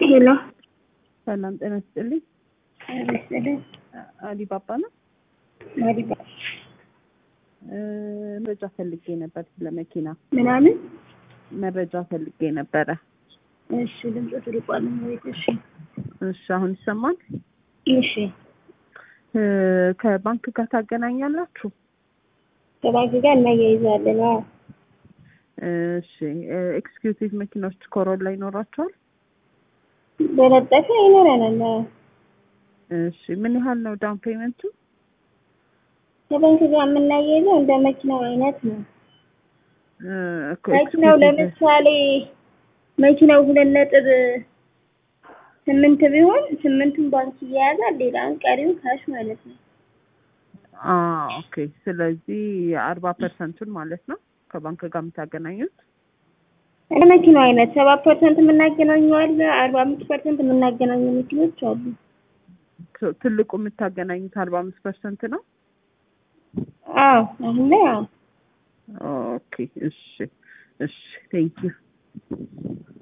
ሄሎ ሰላም ጤና ይስጥልኝ። መሰለኝ አሊባባ ነው። ማዲባ እ መረጃ ፈልጌ ነበር ስለ መኪና ምናምን መረጃ ፈልጌ ነበረ። እሺ ድምፅ ትልቋል ወይት እሺ እሺ አሁን ይሰማል? እሺ እ ከባንክ ጋር ታገናኛላችሁ? ከባንክ ጋር እናያይዛለን አዎ እሺ ኤክስኪዩቲቭ መኪናዎች ኮሮላ ይኖራቸዋል? በለጠፈ ይኖረናል አዎ እሺ ምን ያህል ነው ዳውን ፔመንቱ? ከባንክ ጋር የምናያይዘው እንደ መኪናው አይነት ነው እ እኮ መኪናው exclusive- ለምሳሌ መኪናው ሁለት ነጥብ ስምንት ቢሆን ስምንቱን ባንክ እያያዛል ሌላውን ቀሪውን ካሽ ማለት ነው አ ኦኬ ስለዚህ አርባ ፐርሰንቱን ማለት ነው ከባንክ ጋር የምታገናኙት? እንደ መኪናው አይነት ሰባት ፐርሰንት የምናገናኘው አለ አርባ አምስት ፐርሰንት የምናገናኘው መኪኖች አሉ ት- ትልቁ የምታገናኙት አርባ አምስት ፐርሰንት ነው? አዎ አሁን ላይ አዎ ኦኬ እሺ እሺ ቴንክ ዩ